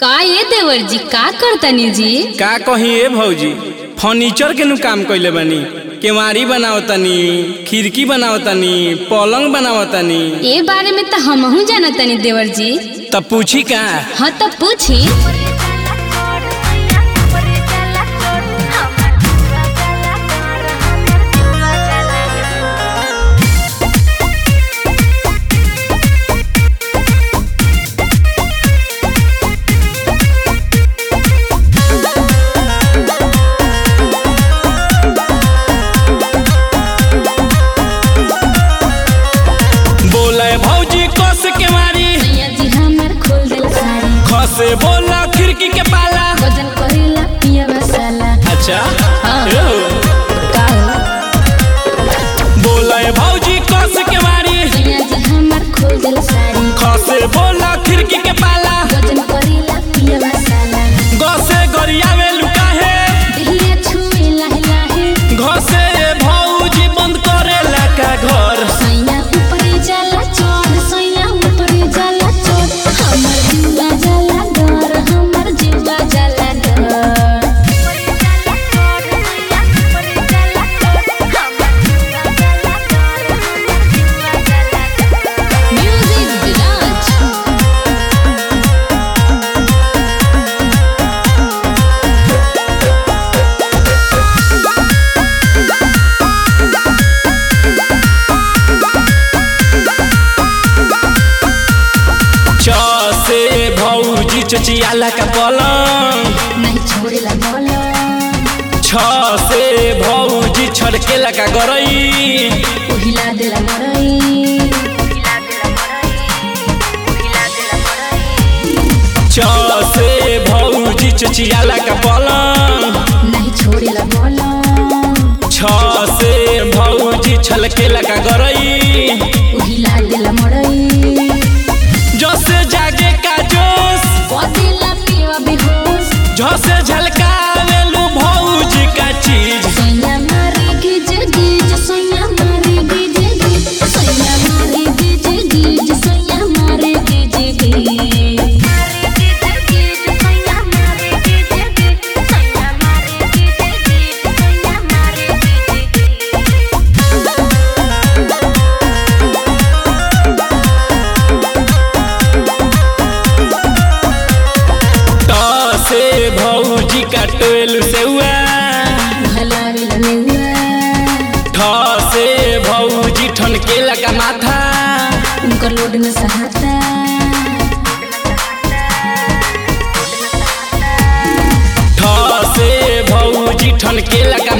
का ये देवर जी का करतनी जी का कही ए भौजी फर्नीचर के नु काम कइले बानी केवाड़ी बनावतनी खिड़की बनावतनी पलंग बनावतनी ए बारे में तो हमहू जानतनी देवर जी तब पूछी का हाँ तो पूछी बोले भौजी कस केवाड़ी सैया जी हमार खोल दिल साड़ी खसे बोला खिड़की के पाला वजन करेला पिया मसाला अच्छा हाँ। ए हो। का हो? बोले भौजी कस केवाड़ी सैया जी हमार खोल दिल साड़ी खसे बोला खिड़की के पाला वजन करेला पिया मसाला गसे गरियावे लुकाहे दिहिया छुए लाहे लाहे घसे भौजी बंद करेला का घर सैया ऊपरे जाला चोर सैया ऊपरे जाला चोर हमर जीवा जाला डर हमर जीवा जाला डर म्यूजिक विराज छ से भौजी चचियाला का पलंग नहीं छोड़ेला बोलो छ से भौजी छड़केला का गरई उहिला देला मरई छ से भौजी चचियाला का पलंग नहीं छोड़ेला बोलो छ से भौजी छलकेला का गरई उहिला देला मरई जसे जागे का जोश बदेला पिवा बेहोश झसे झलकावेलू भौजी का चीज सैया मारे गिज गिज सैया मारे गिज गिज सैया मारे गिज गिज सैया मारे गिज गिज त से भौजी का टोल सेउआ भला ललेवा ठ से भौजी ठनकेला का माथा उनकर लोड न सहाता ठ से भौजी ठनकेला का